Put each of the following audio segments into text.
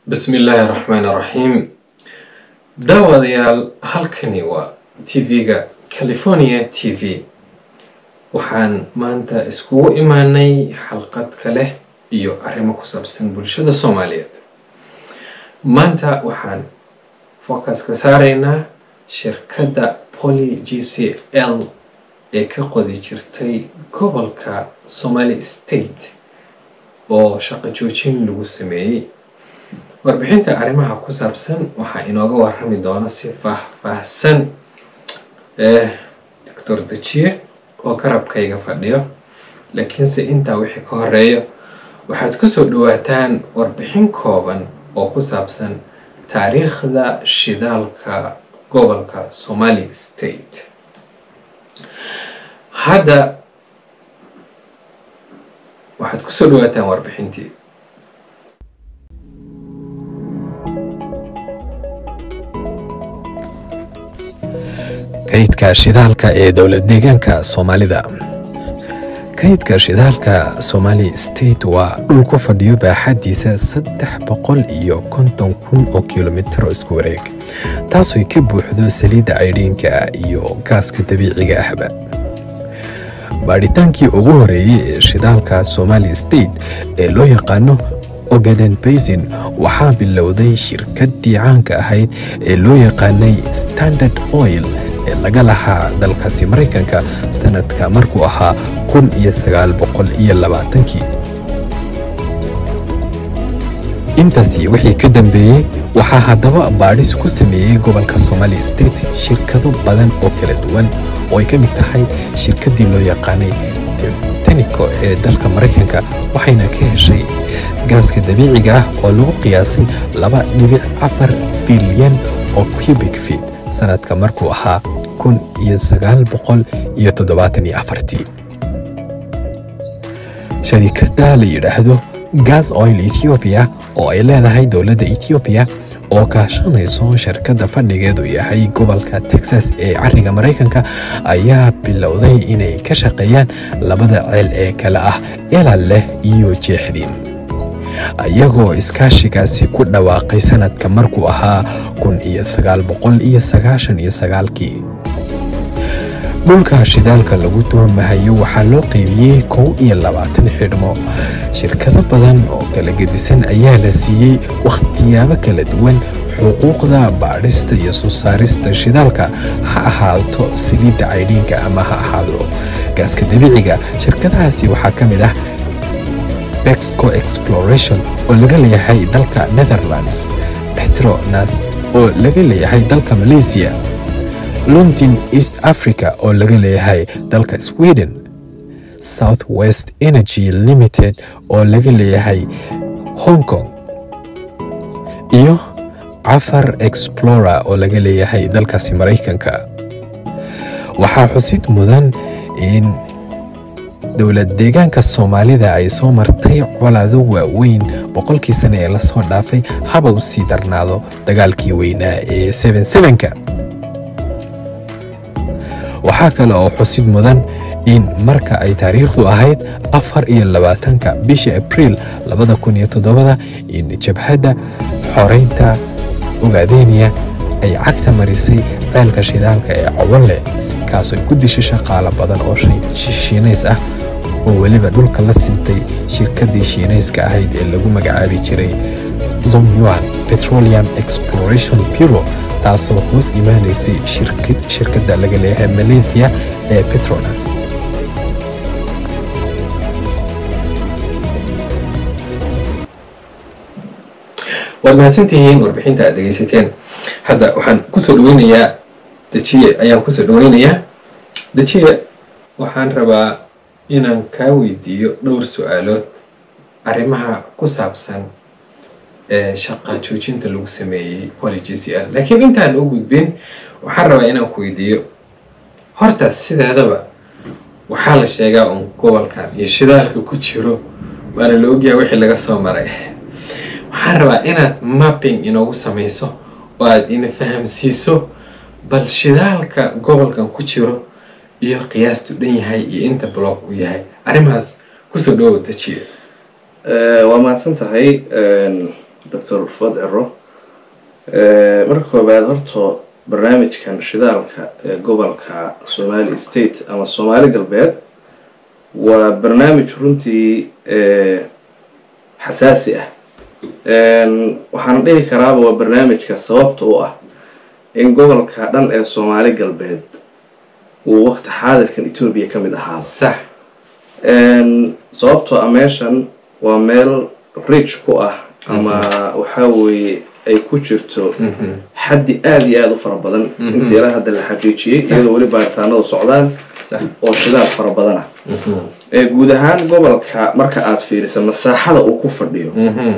bismi illaahi raxmaani raxiim daawadayaal halkani waa tv-ga california t v waxaan maanta iskugu imaanay xalqad kale iyo arrimo ku saabsan bulshada soomaaliyeed maanta waxaan focus ka saaraynaa shirkadda poly g c l ee ka qodi jirtay gobolka somali state oo shaqo joojin lagu sameeyey warbixinta arrimaha ku saabsan waxaa inooga warrami doona si faah-faahsan doctor dejiye oo garabkayga fadhiyo laakiinse intaa wixii ka horeeyo waxaad kusoo dhawaataan warbixin kooban oo ku saabsan taariikhda shidaalka gobolka somali state hadda waxaad kusoo dhawaataan warbixintii kaydka shidaalka ee dowlad deegaanka soomaalida kaydka shidaalka somali state waa dhul ku fadhiyo baaxadiisa saddex boqol iyo konton kun oo kilomitro isku wareeg taasooy ka buuxdo saliidda caydhiinka iyo gaaska dabiiciga ahba baadhitaankii ugu horeeyey ee shidaalka somali state ee loo yaqaano ogaden basin waxaa bilowday shirkaddii caanka ahayd ee loo yaqaanay standard oil ee laga lahaa dalkaasi maraykanka sanadka markuu ahaa kun iyo sagaal boqol iyo labaatankii intaasi wixii ka dambeeyey waxaa haddaba baadhis ku sameeyey gobolka somali state shirkado badan oo kala duwan oo ay ka mid tahay shirkaddii loo yaqaanay tenico ee dalka maraykanka waxayna ka heshay gaaska dabiiciga ah oo lagu qiyaasay laba dhibic afar bilyan oo cubic feet sanadka markuu ahaa kun iyo sagaal boqol iyo toddobaatan iyo afartii sharikadda la yidhaahdo gas oil ethoobiya oo ay leedahay dowladda ethoobiya oo kaashanayso shirkadda fadhigeedu yahay gobolka texas ee cariga maraykanka ayaa bilowday inay ka shaqeeyaan labada ceel ee kale ah elal leh iyo jeexdiin iyagoo iskaashigaasi ku dhawaaqay sanadka markuu ahaa kun iyo sagaal boqol iyo sagaashan iyo sagaalkii dhulka shidaalka lagu tuhmahayo waxaa loo qeybiyey kow iyo labaatan xidhmo shirkado badan oo kala gedisan ayaa la siiyey wakhtiyaabo kala duwan xuquuqda baadhista iyo soo saarista shidaalka ha ahaato saliidda caydhiinka ama ha ahaado gaaska dabiiciga shirkadahaasi waxaa ka mid ah bexco exploration oo laga leeyahay dalka netherlands petronas oo laga leeyahay dalka malaysia london east africa oo laga leeyahay dalka sweden south west energy limited oo laga leeyahay hong kong iyo cafar explora oo laga leeyahay dalkaasi maraykanka waxaa xusid mudan in dowlad deegaanka soomaalida ay soo martay colaado waaweyn boqolkii sane ee lasoo dhaafay haba u sii darnaado dagaalkii weynaa ee sebensebenka waxaa kale oo xusid mudan in marka ay taariikhdu ahayd afar iyo labaatanka bisha abriil labada kun iyo toddobada in jabhadda xoreynta ogaadeniya ay cagta marisay ceelka shidaalka ee cawale kaasoo ku dishay shaqaalo badan oo shiinays ah oo weliba dhulka la sintay shirkaddii shiinayska ahayd ee lagu magacaabi jiray zomyuan petroleum exploration bureau taasoo hoos imaanaysay shirkadda laga leeyahay malaysia ee petronas waad mahadsantihiin warbixinta aad dhegeysateen hadda waxaan kusoo dhaweynayaa dejiye ayaan kusoo dhaweynayaa dejiye waxaan rabaa inaan kaa weydiiyo dhowr su-aalood arrimaha ku saabsan ee shaqa joojinta lagu sameeyey poly g c l laakiin intaan u gudbin waxaan rabaa inaan ku weydiiyo horta sideedaba waxaa la sheegaa uun gobolkan iyo shidaalka ku jiro waana la ogyahay wixii laga soo maray waxaan rabaa inaad mapping inoogu samayso oo aada ina fahamsiiso bal shidaalka gobolkan ku jiro iyo qiyaastu dhan yahay iyo inta block uu yahay arrimahaas kusoo dhawow dejiye waa mahadsan tahay doctor fod cero marka koobaad horta barnaamijkan shidaalka ee gobolka somali state ama soomaali galbeed waa barnaamij runtii xasaasi ah waxaan dhihi karaaba waa barnaamijka sababta u ah in gobolka dhan ee soomaali galbeed uu waqti xaadirkan etoobiya ka mid ahaa sax sababtoo ah meeshan waa meel rich ku ah ama waxaa weeye ay ku jirto xaddi aada iyo aada u fara badan intii ilaa hadda la xaqiijiyey iyadoo weli baaritaanadu socdaan oo shidaal fara badan ah guud ahaan gobolka marka aada fiirisa masaaxada uu ku fadhiyo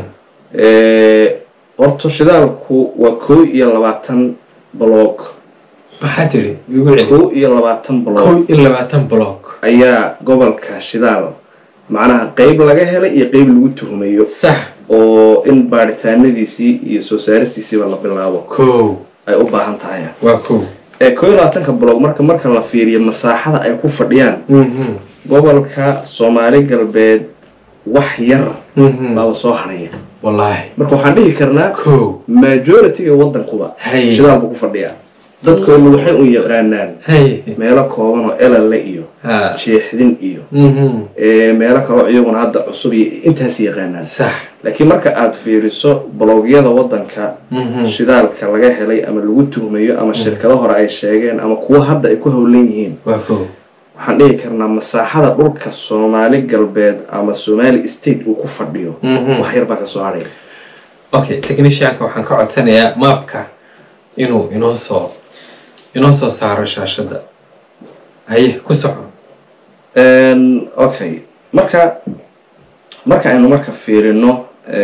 horta shidaalku waa kow iyo labaatan bloog maxaa tiri igu celi kow iyo labaatan bloog kow iyo labaatan block ayaa gobolka shidaal macnaha qeyb laga helay iyo qeyb lagu tuhmayo sax oo in baaritaanadiisii iyo soo saaristiisiiba la bilaabo kow ay u baahan tahay waa kow ee kow iyo labaatanka bloog marka marka la fiiriyo masaaxada ay ku fadhiyaan gobolka soomaali galbeed wax yar baaba soo haraya wallaahi marka waxaan dhihi karnaa kow majority-ga waddankuba hay shidaal buu ku fadhiyaa dadkoodna waxay u yaqaanaan hay meelo kooban oo elale iyo ha jeexdin iyo mhm ee meelo kaloo iyaguna hadda cusub iyo intaas yaqaanaan sax laakiin marka aada fiiriso blogyada waddanka mhm shidaalka laga helay ama lagu tuhmayo ama shirkado hore ay sheegeen ama kuwa hadda ay ku howlan yihiin waa kow waxaan dhihi karnaa masaaxada dhulka soomaali galbeed ama somali state uu ku fadhiyo mhm wax yar baa kasoo haraya okay technicianka waxaan ka codsanayaa maapka inuu inoo soo inoo soo saaro shaashadda haye ku soco okay marka marka aynu marka fiirino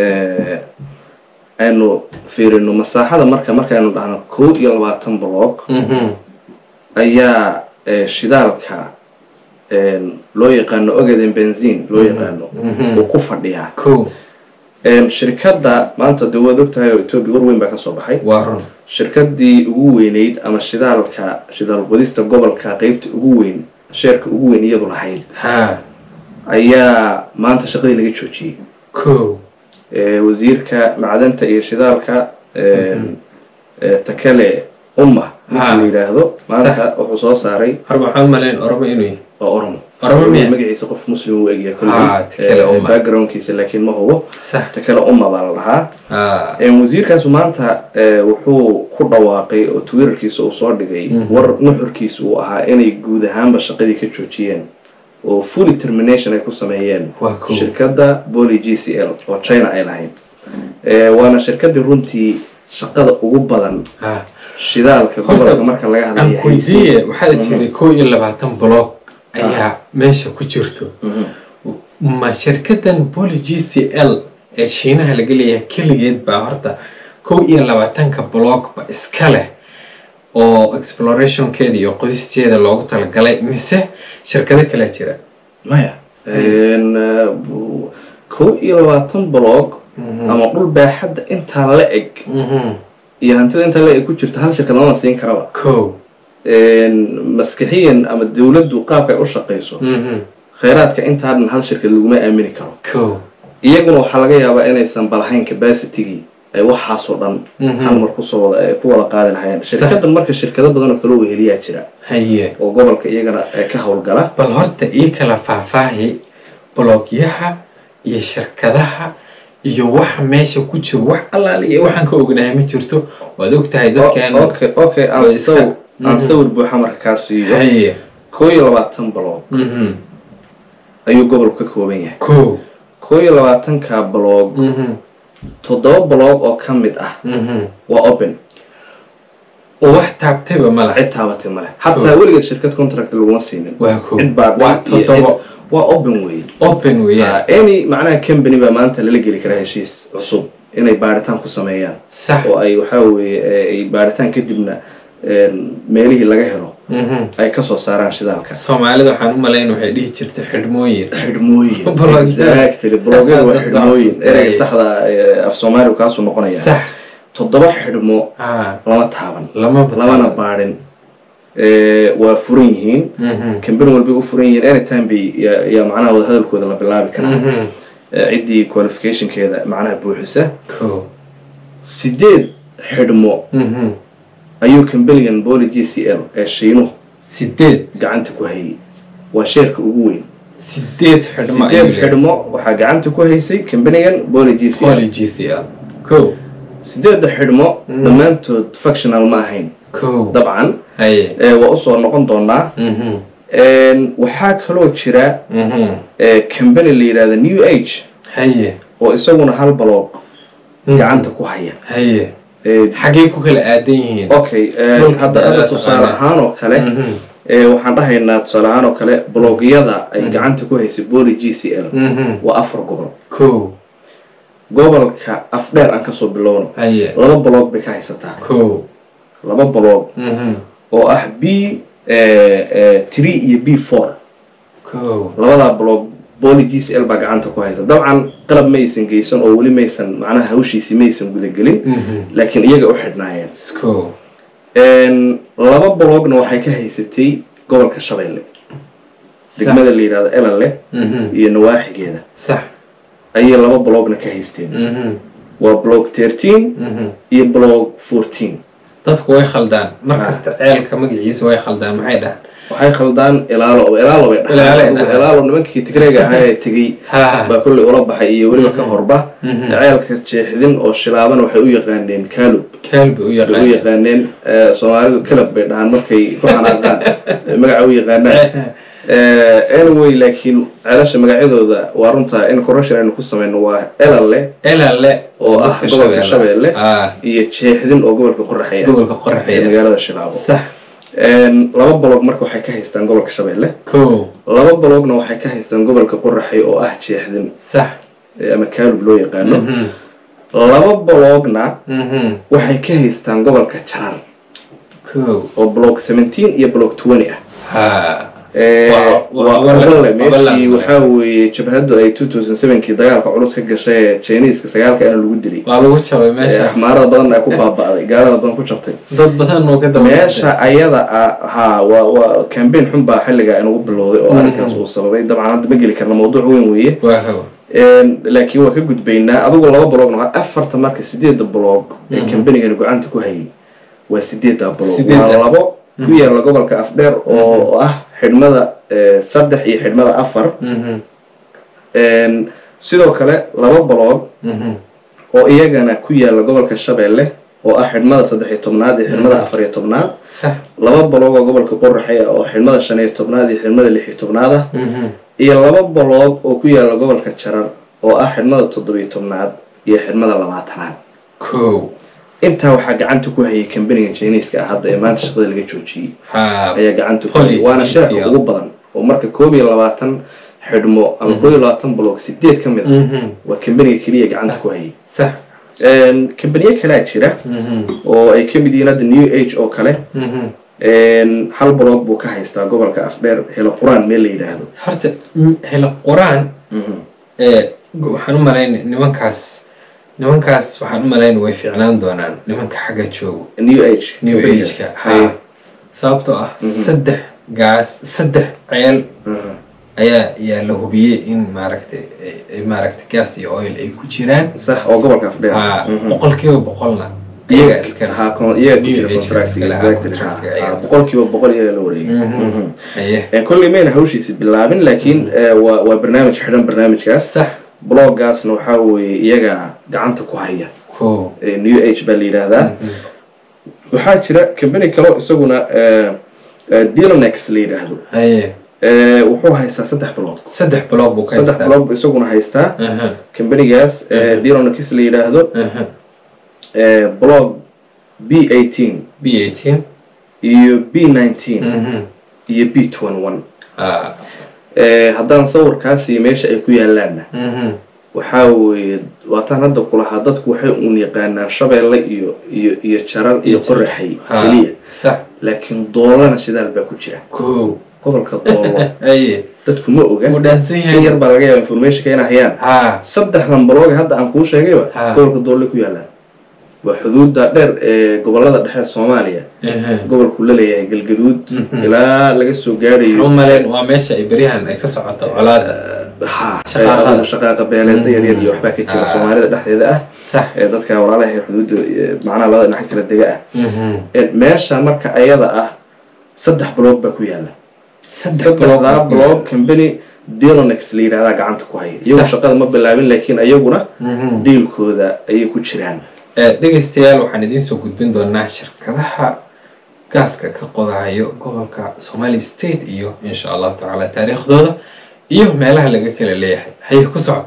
aynu fiirino masaaxada marka markaaynu dhahno kow iyo labaatan bloog mhm ayaa eh, shidaalka loo yaqaano ogaden benzin loo yaqaano mhm uu ku fadhiyaa kow shirkadda maanta dee waad ogtahay oo etoobiya war weyn baa kasoo baxay waa run shirkadii ugu weyneyd ama shidaalka shidaal qodista gobolka qeybta ugu weyn sheerka ugu weyn iyadu lahayd ha ayaa maanta shaqadii laga joojiyey kow Eh, wasiirka macdanta iyo shidaalka eh, eh, takale umma ninka Ha. la yidhaahdo maanta wuxuu soo saaray harba waxaan umalayn oromo inuu yahay waa oromo Oromo miya? magaciisa qof muslim uu egyahay Ha, Takele kolley Umma. backgroundkiisa laakiin ma hubo sax takale umma baa la dhahaa ha Eh, wasiirkaasu maanta eh, wuxuu ku dhawaaqay oo twitterkiisa uu soo dhigay Mhm. war nuxurkiisa uu ahaa inay guud ahaanba shaqadii ka joojiyeen oo fully termination ay ku sameeyeen waa kow shirkadda poly g c l oo china ay lahayd Eh, waana shirkadii runtii shaqada ugu badan ha shidaalka Horta, gobolka marka laga aan hadlaya weydiiye waxaad tiri kow iyo labaatan block ayaa meesha ku jirto Mhm. ma shirkadan poly g c l ee shiinaha laga leeyahay keligeed baa horta kow iyo labaatanka blockba iska leh oo explorationkeeda iyo qodisteeda loogu talagalay mise shirkado kale jira maya En, eh, bu- kow iyo labaatan blog ama dhul baaxadda intaa la eg Mhm. iyo hantida intaa la eg ku jirta hal shirkad lama siin karaba kow maskixiyan ama dawladdu qaabka ay u shaqayso Mhm. kheyraadka intaa dhan hal shirkad laguma aamini karo kow iyaguna waxaa laga yaabaa inaysan balahayn capacitygii ay waxaasoo dhan Mhm. hal mar kusoo wada ay ku wada qaadi lahayeen Sax. shirkadan marka shirkado badan oo kale weheliyaa jira haye oo gobolka iyagana eh, ka howlgala bal horta ii kala faahfaahi blogyaha iyo shirkadaha iyo waxa meesha ku jiro wax allaale iyo waxaan ka ognahay ma jirto waad ogtahay dadkeena O- okay okay aan oo iska- sawir aan Mhm. sawir buuxa marka kaa siiyo haye koo iyo labaatan blog mhm ayuu gobolku ka kooban yahay kow koo iyo labaatanka blog mhm toddoba blog oo ka mid ah mhm waa open oo wax taabtayba ma laha cid taabatay male xataa weligeed shirkad contract laguma siinin waa kow cid baa waa dhan iyo toddobo cid- waa open wey open weeyaan any macnaha company baa maanta lala geli karaa heshiis cusub inay baaritaan ku sameeyaan sax oo ay waxaa weeye eh, ay baaritaan kadibna een, meelihii laga helo mhm ay kasoo saaraan shidaalka soomaalida waxaan u malayn waxay dhihi jirtay xidhmooyin xidhmooyin Blogyada. exactly blogyada waa Saas- xidhmooyin saas- ereyga saxda eh, af soomaaligu kaasuu noqonaya sax toddoba xidhmo ah lama taaban lama lamana baadhin Eh, waa furan yihiin mhm kambani walbay u furan yihiin anytime bay yaa yaa macnaha wada hadalkooda la bilaabi karaa mhm Eh, ciddii qualificationkeeda macnaha buuxisa kow sideed xidhmo Mhm. ayuu kambanigan boli g c l ee shiinuhu sideed gacanta ku hayay waa sheerka ugu weyn sideed xidhmo ayuu sideed leeyahay. xidhmo waxaa gacanta ku haysay kambanigan boli g c l Poly GCL kow sideedda xidhmo Mm. dhammaantood functional ma ahayn kow dabcan haye ee, waa usoo noqon doonaa Mhm. Een, waxaa kaloo jira Mhm. ee, company la yidhahda new age haye oo isaguna hal baloog Mhm. gacanta ku haya haye Ee, xaggee ku kala aadan yihiin okay ee, Dhulka hadda hadda dheeraad tusaale taqaana. ahaan oo kale Mhm. ee, waxaan dhahaynaa tusaale ahaan oo kale bloogyada ay Mhm. gacanta ku haysay boli g c l Mhm. waa afar gobol kow gobolka afdheer aan kasoo bilowno haye laba baloog bay ka haysataa kow laba baloog Mhm. oo ah b three iyo b four kow labadaa blog boli g c l baa gacanta ku haysa dabcan qalab maysan geysan oo weli maysan macnaha hawshiisi maysan gudagelin Mhm. laakiin iyaga u xidhnaayeen kow Een, laba blogna waxay ka haysatay gobolka shabeelle degmada la yidhahdo elale Mhm. iyo nawaaxigeeda sax ayay laba blogna ka haysteen Mhm. waa blog thirteen Mhm. iyo blog fourteen dadku way khaldaan mar Ah. kasta ceelka magaciisa way khaldaan maxay dhahan waxay khaldaan ilaalo ilaalo bay Ilaalo ay dhahaan dhahaan. ilaalo nimankii tigreega ahaa ee tegey ha baa kolley ula baxay iyo weliba ka horba Mhm. ceelka jeexdin oo shilaaban waxay u yaqaaneen kaalub kaalbi u bay u yaqaan yaqaaneen eh, soomaalidu kalab bay dhahaan markay ku xanaaqaan Ay magaca u yaqaanaan Eh, anyway laakiin ceelasha magacyadooda waa runta in correction aynu ku sameyno waa elale elale oo ah dadka gobolka shabeelle ah iyo jeexdin oo gobolka qoraxaya gobolka ee qorraxeya magaalada shilaabo sax Een, laba bolog marka waxay ka haystaan gobolka shabeelle kow laba bologna waxay ka haystaan gobolka qoraxay oo ah jeexdin sax eh, ama kaalub loo yaqaano Mhm. laba bologna Mhm. waxay ka haystaan gobolka jarar kow oo blog 17 iyo blog 20 ah ha Ee, Waa- waa- waa waa- ogalle waa- meeshii waa- waxaa weeye jabhaddu ay 2007kii dagaalka culus ka gashay ee Chinese-ka sagaalka ana lagu dilay waa lagu jabay Ee, meeshaas axmaarada badan ay ku baaba'day gaalada badan ku jabtay dad badan oo ka dambeeyay meesha ayada ah haa waa waa campaign xun baa xilliga inagu bilowday oo Mhm. arrinkaas uu sababay dabcan hadda ma geli karna mawduuc weyn weeye waa haw Een, laakiin waa ka gudbaynaa adigu laba blogna waa afarta marka sideedda blog ee Mhm. kambanigani gacanta ku hayay waa sideedda blog Sideedda. waa labo ku yaala gobolka afdheer oo ah xidhmada eh, saddex iyo xidhmada afar Mhm. Een, sidoo kale laba blog Mhm. oo iyagana ku yaala gobolka shabeelle oo ah xidhmada saddex iyo tobnaad iyo xidhmada afar iyo tobnaad sax laba blog oo gobolka qoraxay ah oo xidhmada shan iyo tobnaad iyo xidhmada lix iyo tobnaad ah Mhm. iyo laba blog oo ku yaala gobolka jarar oo ah xidhmada toddobiyo tobnaad iyo xidhmada labaatanaad kow intaa waxaa gacanta ku hayay kambaniga jiniiska ah hadda ee maanta shaqada laga joojiyey ha ayaa gacanta ku Poly hayay waana GCL. sheerka ugu badan oo marka koob iyo labaatan xidhmo ama Mhm. koob iyo labaatan blog sideed ka mid a Mhm. waa kambaniga keliya gacanta Sax. ku hayay sax Een, kambaniyo kalaa jira Mhm. oo ay ka mid yihiin hadda new age oo kale Mhm. Een, hal blog buu ka haystaa gobolka afdheer helo quraan meel la yidhaahdo horta m- helo quraan Mhm. ee waxaan u malayn nimankaas nimankaas waxaan u malayn way fiicnaan doonaan nimanka xagga joogo new age new kambanigaas. age-ka Haye. ha sababtoo ah Mhm. saddex gaas saddex ceel Mhm. ayaa ayaa la hubiyey in maaragtay ay- ay maaragtay gas iyo oil ay ku jiraan sax oo gobolka afdheer ha Mhm. boqolkiiba boqolna iyaga iskale ha kon- iyaga ku New jira age contract iskale, ha, exactly contract-ka ha. iyaga Ha, iskale. boqolkiiba boqol iyaga la wareegay Mhm. Mhm. haye Een, kolley mayna hawshiisi bilaabin laakiin eh, waa waa barnaamij xidhan barnaamijkaas sax bloggaasna waxaa weeye iyaga gacanta ku haya ko Ee, new age baa la yidhaahdaa waxaa jira company kaloo isaguna eh, eh, Dilonex la yidhaahdo haye Eh, wuxuu haystaa saddex blog saddex blog buu ka saddex haystaa blog buu isaguna haystaa Aha, companigaas Mhm. Dilonex la yidhaahdo aha. eh, blog B18 b eighteen iyo B19 Mhm. iyo B21 Ah, Eh, haddaan sawirkaasi meesha ay ku yaalaanna mhm. waxaa weeye waataan hadda kulahaa dadku waxay uun yaqaanaan shabeelle iyo iyo iyo jarar iyo qoraxay Ha, keliya sax laakiin doolana shidaal baa ku jira ko gobolka doolo haye dadku ma oga wuu dhaansan in yar yahay baa laga yaaba informationka inay hayaan ha saddexdan balooga hadda aan kuu sheegayba Ha. gobolka doole ku yaalaan waa xuduudda dheer ee gobolada dhexe soomaaliya Ehe. gobolku la leeyahay galgaduud Mhm. ilaa laga soo waxaan u gaarayo malayn waa meesha ay beryahan ay ka socoto colaada ha Shaqaaqada. ee, shaqaaqa beeleeda yaryar iyo waxbaa ka jira Ah. soomaalida dhexdeeda ah sax ee dadka walaalaha ee xuduudda ee, macnaha labada dhinac kala dega ah Mhm. Ee, meesha marka ayada ah saddex bloog baa ku yaala saddex saddexdaa bloog company delonex la yidhahdaa gacanta ku haya iyagu Sax. shaqada ma bilaabin laakiin ayaguna Mhm. diilkooda ayay ku jiraan Eh, dhegaystayaal waxaan idiin soo gudbin doonaa shirkadaha gaaska ka qodayo gobolka somali state iyo insha allahu tacaala taariikhdooda iyo meelaha laga kala leeyahay haye ku soco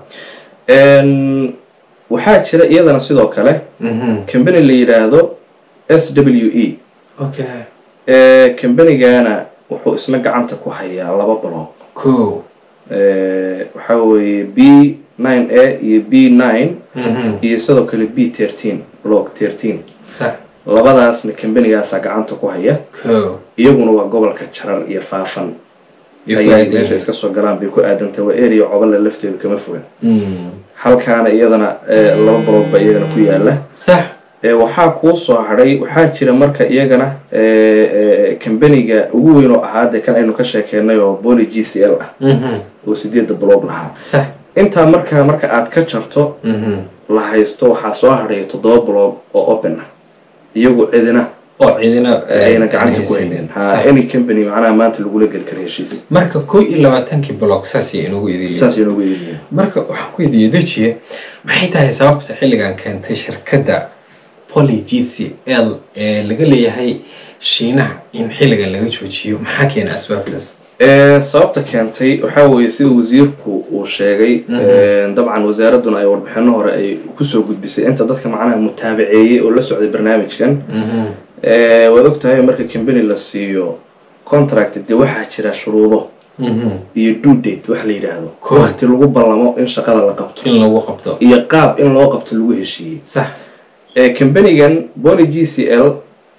Een, waxaa jira iyadana sidoo kale Mhm. company la yidhaahdo s w e okay ee combanygana wuxuu isna gacanta ku hayaa laba bloog ko Ee, waxaa weeye b nine a iyo b nine Mhm. iyo sidoo kale b thirteen block thirteen sax labadaasna combanygaasaa gacanta ku haya ko iyaguna waa gobolka jarar iyo faafan iyo ayay faa'iidooyin. meesha iska soo galaan bay ku aadantay waa area cobale lafteedu kama fogan Mm. halkaana iyadana ee, laba bloog ba iyagana ku yaala sax Ee, waxaa kuu soo hadhay waxaa jira marka iyagana kambaniga ugu weyn oo ahaa dee kan aynu ka sheekeynay oo boli g c l ah Mhm. oo sideedda bloog lahaa sax intaa markaa marka aad ka jarto Mhm. la haysto waxaa soo hadhaya toddoba bloog oo open ah iyagu cidina oo cidina ayna gacanta ku haynin ha Sax. any company macnaha maanta lagula geli kara heshiis marka ko iyo labaatankii block saasay inagu idin saas inoogu yeeliya marka waxaan ku weydiiyey dejiye maxay tahay sababta xilligan keentay shirkadda poly g c l ee laga leeyahay shiinaha in xilligan laga joojiyo maxaa keena asbaabtaas Ee, sababta keentay waxaa weeye sida wasiirku uu sheegay Mhm. ee, dabcan wasaaraduna ay warbixino hore ay kusoo gudbisay inta dadka macnaha mutaabaceeyey oo la socday barnaamijkan Mhm. Ee, waad ogtahay marka company la siiyo contract dee waxaa jira shuruudo Mhm. iyo due date wax la yidhaahdo Cool. waqti lagu ballamo in shaqada la qabto in lagu qabto iyo qaab in loo qabto lagu heshiiyey sax Ee, companigan poly g c l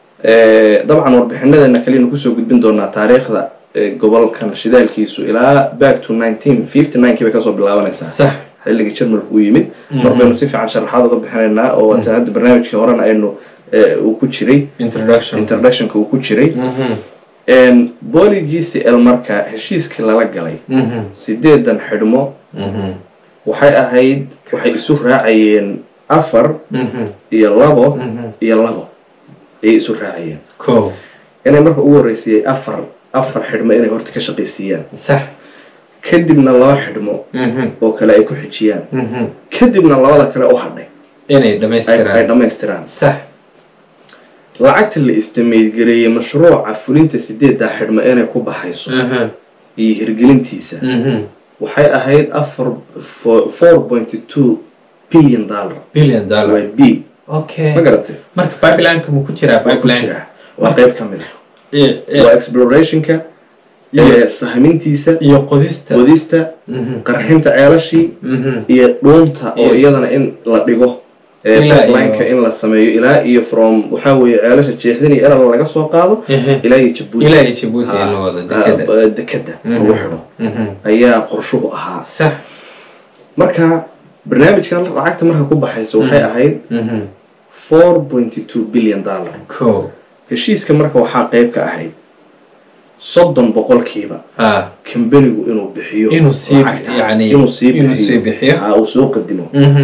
ee, dabcan warbixinadeena kalenu kusoo gudbin doonaa taariikhda ee, gobolkan shidaalkiisu ilaa back to nineteen fifty nine kii bay kasoo bilaabanaysaa sax xilligii jarmalku uu yimid Mhm. mar baynu si fiican sharaxaad uga bixinaynaa oo waatan hadda barnaamijkii horena aynu ee, uu ku jiray introduction introductionka uu ku jiray Mhm. poly g c l marka heshiiskii lala galay Mhm. sideedan xidhmo Mhm. waxay ahayd waxay isu raacayeen afar Mhm. iyo labo Mhm. iyo labo ayay isu raacayeen ko inay marka ugu horreysayay afar afar xidhmo inay horta ka shaqaysiiyaan sax kadibna laba xidhmo Mhm. oo kale ay ku xijiyaan Mhm. kadibna labada kale u hadhay inay ay ay dhamaystiraan dhammaystiraan sax lacagta la istimaydgareeyey mashruuca fulinta sideeddaa xidhmo inay ku baxayso Mhm. iyo hirgelintiisa Mhm. waxay ahayd afar four point two billion dollar billion waa dollar b okay ma garatay marka pipeline-ka mu ku jiraa waa ku pipeline jira waa qayb ka mid ah iyo iyo- waa explorationka iyo- ee sahmintiisa iyo qodista qodista Mhm. qarxinta ceelashii Mhm. iyo dhuunta oo Iyo- iyadana in la dhigo ee Ilaa pipelineka iyo- in la sameeyo ilaa iyo from waxaa weeye ceelasha jeexdin iyo erala laga soo qaado Mhm. ilaa iyo jabuuti ilaa iyo Djibouti in la wado dekeda dekada dekada lagu Mhm. xidho Mhm. ayaa qorshuhu ahaa sax marka barnaamijkan lacagta marka ku baxaysa waxay Mhm. ahayd Mhm. four point two billion dollar ko heshiiska marka waxaa qayb ka ahayd soddon boqolkiiba ha kambanigu inuu bixiyo inuu sii lacagta. yani inuu sii inuu sii bixiyo bixiyo ha uu soo qadimo Mhm.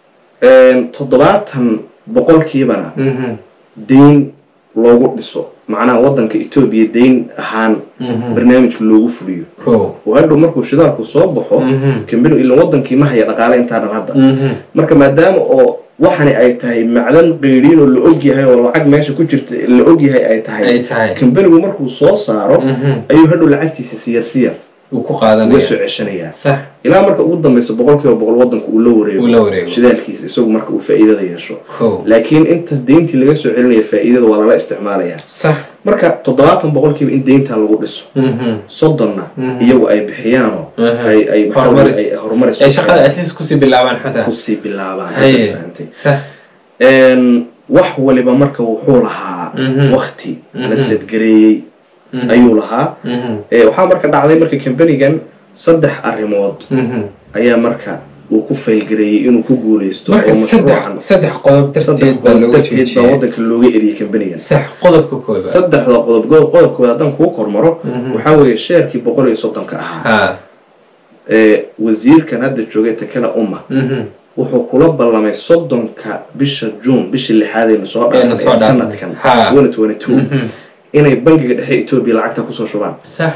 toddobaatan boqolkiibana Mhm. deyn loogu dhiso macnaha wadanka etoobiya deyn ahaan Mhm. barnaamijka loogu fuliyo ko oo hadhow markuu shidaalku soo baxo Mhm. kambanigu ilan wadankii ma haya dhaqaale intaanan hadda Mhm. marka maadaama oo waxani ay tahay macdan qeyriin oo la ogyahay oo lacag meesha ku jirta la ogyahay ay tahay ay tahay kambanigu markuu soo saaro Mhm. ayuu hadhow lacagtiisa siyar siyar uu ku uga qaadanaya soo ceshanayaa sax ilaa marka ugu dambeysa boqolkiiba boqol wadanku uu la uu wareego la wareego shidaalkiisa isagu marka uu faa'iidada yeesho ko laakiin inta deyntii laga soo celinaya faa'iidada waa lala isticmaalayaa sax marka toddobaatan boqolkiiba in deyntaa lagu dhiso Mhm. soddonna Mhm. iyagu ay bixiyaanoo Mhm. ay ay maxaa Horumaris. weeye, ay horumaris ay shaqada at least kusii bilaabaan xataa kusii bilaabaan Haye. hadda fahantay sax Een, wax waliba marka wuxuu lahaa Mhm. wakti la Mhm. sadgareeyey Mhm. ayuu lahaa Mhm. Ee, waxaa marka dhacday marka kambanigan saddex arrimood Mhm. ayaa marka uu ku faylgareeyey inuu ku guuleysto marka oo saddex mashruucan saddex qodob saddex darteed baa qodob looga darteed baa joojiyay waddanka looga eriyey kambanigan sax qodobka koobaad saddexda qodob go- qodobkooda haddaan kuu kormaro Mhm. waxaa weeye sheerkii boqol iyo soddonka ahaa ha ee wasiirkan hadda joogay takala umma mhm. wuxuu kula ballamay soddonka bisha juun bishii lixaad aynu soo Aynu soo dhaafnay dhaafnay. sanadkan Ha. 2022 Mhm. inay bangiga dhexe etoobiya lacagta kusoo shubaan sax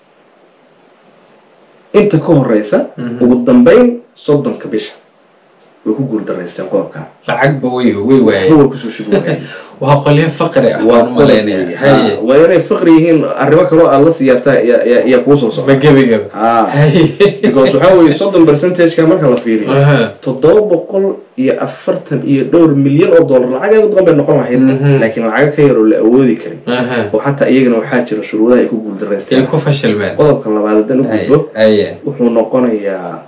inta ka horeysa Mhm. ugu dambeyn soddonka bisha way ku guuldaraysteen qodobka lacagba way way waayeen way kusoo shubi waayeen waa qolyo faqri ah waa waan umalaynaya haye waa inay faqri yihiin arrimo kaloo aad la siyaabtaa yaa kuu soo socda ma gebigaba ha haye because waxaa weeye soddon percentageka marka la fiiriyo Aha. toddoba boqol iyo afartan iyo dhowr milyan oo dollar lacageeda badan bay noqon lahayd Mhm. laakiin lacago ka yar oo la awoodi karin Aha. oo xataa iyagana waxaa jira shuruudaha ay ku ay guuldaraysteen ku fashilmeen qodobka labaad haddaan u haye gudbo haye wuxuu noqonayaa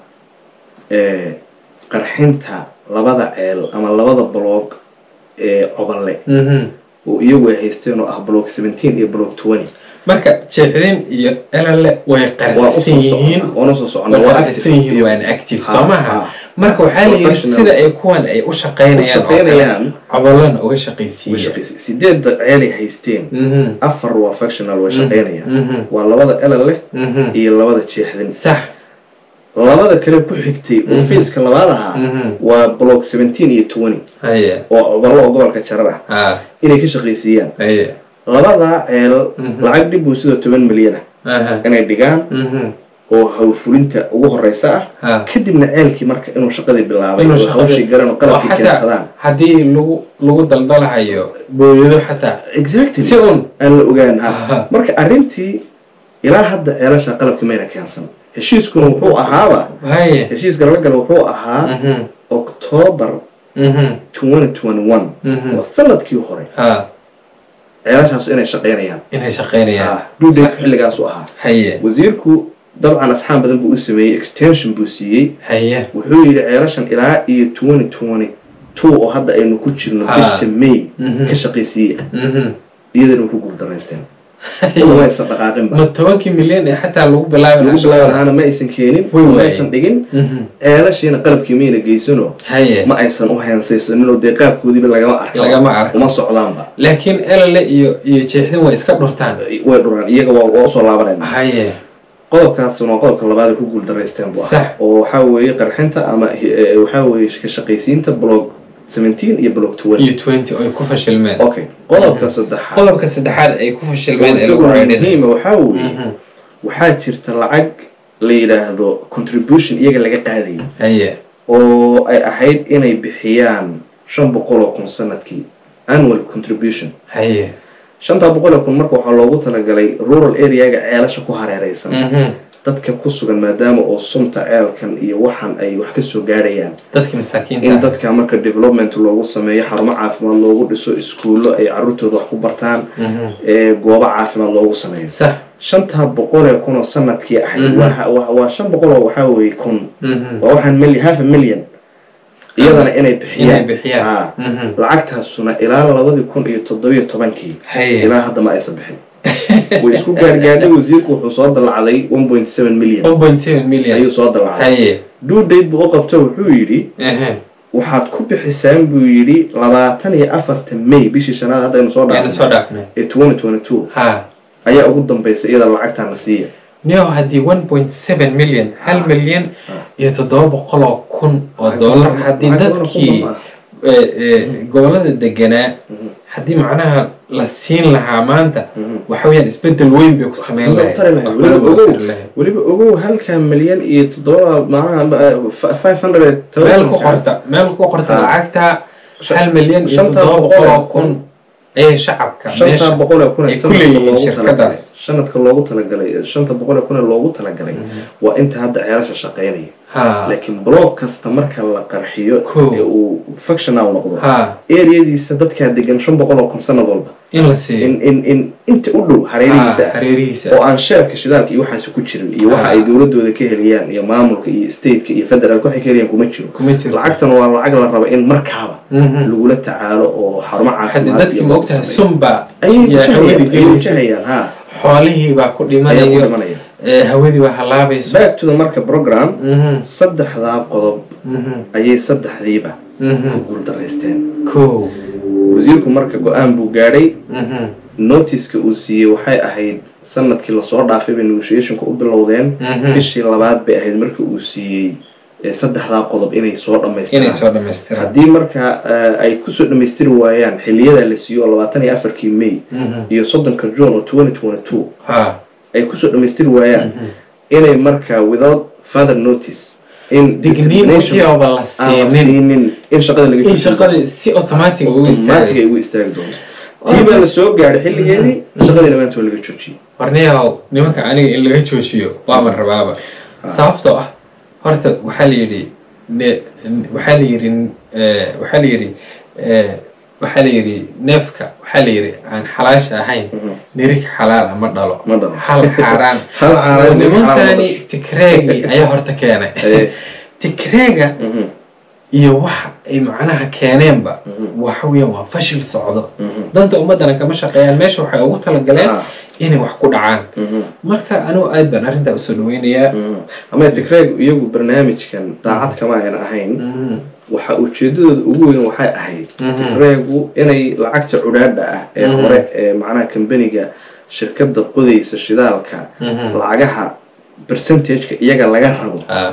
eh, qarxinta labada ceel ama labada bloog ee cobanle Mhm. oo iyagu ay haysteen oo ah block seventeen iyo block twenty marka jeexdin iyo elale way waa qarxsan usoo yihiin socona waana soo socona way waa qarxsan yihiin active waana active Ha, soo maha ha. marka waxaa la yidhi Professional. sida ay kuwan ay u u shaqaynayaan oo kale shaqaynayaan cabalana uga way shaqaysiiya shaqaysay sideedda ceelay haysteen Mhm. afar waa factional way shaqaynayaan Mhm. waa labada elale Mhm. iyo labada jeexdin sax labada kale ku xigtay oo Mhm. fiiska labaad ahaa Mhm. waa block seventeen iyo twenty haye oo coballo oo gobolka jarar ah ha inay ka shaqaysiiyaan haye labadaa ceel Mhm. lacag dhib buu sidoo toban milyan ah aha inay dhigaan Mhm. oo hawlfulinta ugu horeysa ah ha kadibna ceelkii marka inuu shaqadii bilaabay Inuu oo shaqadii- hawshii garan oo oo qalabkii xataa keensadaan haddii lagu lagu daldalahayo booyado xataa exactly si un aan la ogaan ha Aha. marka arrintii ilaa hadda ceelasha qalabka mayna keensan heshiiskuna wuxuu ahaaba haye heshiiska laga gala wuxuu ahaa Mhm. october Mhm. 2021 Mhm. waa sanadkii hore ha ceelashaas inay shaqaynayaan inay shaqaynayaan duudayku xilligaasu ahaa haye wasiirku dabcan asxaan badan buu u sameeyey extension buu siiyey haye wuxuu yidhi ceelashan ilaa iyo 2022 oo hadda aynu ku jirno Ha. bisha may Mhm. ka shaqaysiiya Mhm. iyadana way ku guuldaraysteen Haye. ma aysan dhaqaaqinba ma tobankii milyan ee xataa lagu bilaabi lagu lahaa bilaabi shaqada? lahaana ma aysan keenin Way ma waayeen. aysan dhigin Mhm. ceelashiina qalabkii mayna geysano haye ma aysan u heensaysaninoo dee qaabkoodiiba lagama arko lagama arko uma socdaanba laakiin elale iyo iyo jeexdin way iska dhurtaan way dhuraan iyaga waa waa usoo laabanayna haye qodobkaasuna waa qodobka labaad ay ku guuldaraysteen bu Sax. ah oo waxaa weeye qarxinta ama eh, waxaa weeye ka shaqaysiinta blog 17 iyo blog 20 iyo twenty ay ku fashilmeen okay qodobka saddexaad qodobka saddexaad ay ku oo fashilmeen ee lagu isaguna raadin muhiima waxaa weeye waxaa jirta lacag la yidhaahdo contribution iyaga laga qaadayo haye oo ay ahayd inay bixiyaan shan boqol oo kun sanadkii annual contribution haye shantaa boqol oo kun marka waxaa loogu talagalay rural areaga ceelasha ku hareereysan Mhm. dadka ku sugan maadaama oo sunta ceelkan iyo waxan ay wax ka soo gaarayaan dadkii in masaakiinta dadka marka development loogu sameeyo xarumo caafimaad loogu dhiso iskuullo ay caruurtooda wax ku bartaan Mhm. ee goobo caafimaad loogu sameeyo sax shantaa boqol ee kun oo sanadkii ahayd Mhm. waa- waa waa shan boqol oo waxaa weeye kun Mhm. waa waxaan mili half a million iyadana inay inay bixiyaan bixiyaan Ah. Mhm. lacagtaasuna ilaa labadii kun iyo toddobiyo tobankii haye ilaa hadda ma aysan bixin way isku gaargaadhay wasiirku wuxuu soo dallacday one point seven million one point seven million ayuu soo dallacday haye due date buu u qabto wuxuu yidhi ehe waxaad ku bixisaan buu yidhi labaatan iyo afarta may bishii shanaad haddaynu soo yaana soo dhaafnay dhaafnay ee twenty twenty two ha ayaa ugu dambaysa iyada lacagtaana siiya niyo haddii one point seven million hal milyan Ah. iyo toddoba boqol oo kun oo Lacag dollar badan- haddii lacag badan oo dadkii kun ah. ee, ee, gobollada deganaa Mhm. haddii macnaha la siin lahaa maanta Mhm. waxa weeyaan isbedel weyn bay ku sameyn Waxba lahayd tari lahayd. Waxba Weliba looga ogow. tari lahayd. weliba ogow halkaa milyan iyo toddobada macnaha five hundred meel ku qorta meel ku qorta Ah. lacagta Shan- hal milyan iyo shanta toddoba boqol boqol oo oo kun ee shacabka shanta meesha boqol ee kun ee ay ku sanadka leeyihiin loogu shirkadaas. talagalay sanadka loogu talagalay shanta boqol ee kun ee loogu talagalay waa inta hadda ceelasha shaqaynaya ha laakiin blog kasta marka la qarxiyo Cool. ee uu functional noqdo ha areadiisa dadkaa degan shan boqol oo kun sanad walba in la siiyo in in in inta u dhow Ha, hareerihiisa ah hareerihiisa oo aan sheerka shidaalka iyo waxaasi ku jirin iyo waxa Ah. ay dowladooda ka heliyaan iyo maamulka iyo stateka iyo federaalka waxay ka heliyaan kuma jiro kuma jirto lacagtan waa lacag la raba in markaaba Mhm. lagula tacaalo oo xarumo haddi caafimaad dadkii iyo ma lagu ogtahay sameeyo. sunba ayay yaa hawada wajahayaan ayay gelayso wajahayaan ha xoolihii baa ku ayaa ku dhimanayo dhimanaya eh, hawadii waa halaabayso back to the marka program Mhm, saddexdaa qodob mhm, ayay saddexdiiba ku mhm. guuldaraysteen kow wasiirku marka go-aan buu gaadhay Mhm, notiska uu siiyey waxay ahayd sanadkii lasoo dhaafay bay negotiationka u bilowdeen mhm. bishii labaad bay ahayd marka uu siiyey ee saddexdaa qodob inay soo inay dhammaystiraan soo dhamaystiraan haddii marka eh, ay kusoo dhammaystiri waayaan xiliyadaa la siiyo oo labaatan iyo afarkii may Mhm, iyo soddonka june oo twenty twenty two ha ay kusoo dhammaystiri waayaan mhm. inay marka without further notice in digniin determination waxyaaba la aan la siinin siinin in shaqada laga in joojiyo. shaqadii si automatic ugu automatic ay istaagay ugu istaagi doonto tii baa la soo gaadhay xilligeedii shaqadii maanta waa laga joojiyey warniyahow nimanka aniga in laga joojiyo waaman rabaaba sababtoo ah horta waxaa la yidhi ne- waxaa la yidhi eh, waxaa la yidhi eh, waxaa la yidhi neefka waxaa la yidhi aan xalaasha ahayn Mhm. nirig xalaal ma dhalo Ma dhalo. hal xaaraan hal caaraan nin xalaal ma nimankani dhasho. tikreegii ayaa horta keenay Eh, tikreega mhm, iyo waxa ay macnaha keeneenba Mhm. waxa weeyaan waa fashil socdo mhm. danta ummadana kama shaqeeyaan meesha waxay ugu talagaleen Ah, inay wax ku dhacaan mhm, marka anigu aad baan arrintaa usoo dhaweynayaa mhm. ama tikreeg iyagu barnaamijkan daacad kama ayan ahayn Mhm. waxa ujeedadooda ugu weyn waxay ahayd Mhm. tikreegu inay lacagta cudhaadha ah ee Mhm. hore ee macnaha kambaniga shirkada qodaysa shidaalka Mhm. lacagaha percentageka iyaga laga rabo Ah,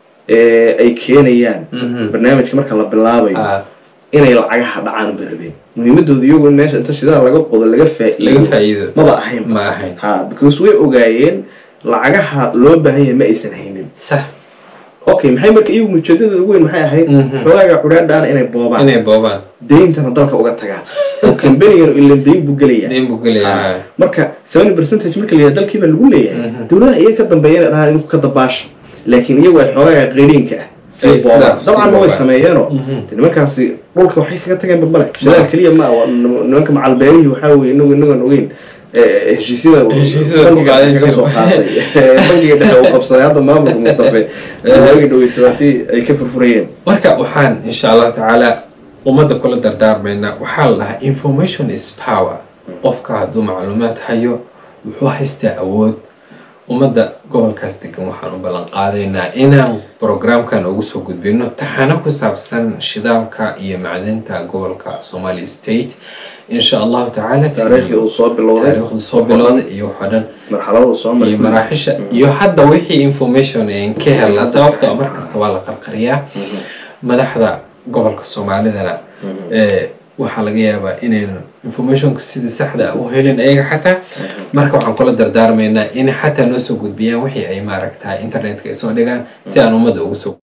ee ay keenayaan mhm. barnaamijka marka la bilaabayo Ah, inay lacagaha dhacaan bay rabeen muhiimadooda iyagu in meesha inta shidaal laga qodo laga laga faa'iido faa'iido maba ahayn ma ahayn ha because way ogaayeen lacagaha loo baahan yahay ma aysan haynin sax okay maxay marka iyagu ujeedadooda ugu weyn maxay ahayd Mhm. xogaaga cudhaadhaana inay boobaan inay boobaan deyntana dalka uga tagaan oo kambanigana ilan deyn buu gelayaa deyn buu gelayaa marka seventy percentage marka la yidhaha dalkii baa lagu leeyahay Mhm. dowladaha iyaga ka dambeeya inay dhahaan idinku ka dabaasha laakiin iyagu ay xogaaga qeyriinka ah Ay, sii sidaa, boobaan sii dabcan ma way boobaan. sameeyeenoo Mhm. de nimankaasi dhulka waxay kaga tageen balbale shidaal keliya ma waa nim- nimanka macalbeerihii waxaa weye inagu inagoon ogeyn eh, heshiisyada Heshiisyada bangiga ku qaadan kaga soo qaatay Eh, bangiga dhexe uu qabsaday hadda maamulka mustafe waagi dhaweytootii ay ka furfurayeen marka waxaan insha allahu tacaala ummadda kula dardaarmaynaa waxaa la dhahaa information is power qofka hadduu macluumaad hayo wuxuu haystaa awood ummadda gobolkaas degan waxaan u ballan qaadaynaa inaan programkan ugu soo gudbino taxano ku saabsan shidaalka iyo macdinta gobolka somali state insha allahu tacaala taariikhdii uu soo bilowday taariikhdu soo bilowday iyo waxoo dhan marxalada uu soo maray iyo maraaxisha iyo hadda wixii information aan ka helnaa sababtoo ah mar kasta waa la qarqariyaa madaxda gobolka soomaalidana ee waxaa laga yaabaa inaynan informationka sidii saxda ah u helin ayaga xataa marka waxaan kula dardaarmaynaa in xataa noo soo gudbiyaan wixii ay maaragtaa internetka ay soo dhigaan si aan ummadda ugu soo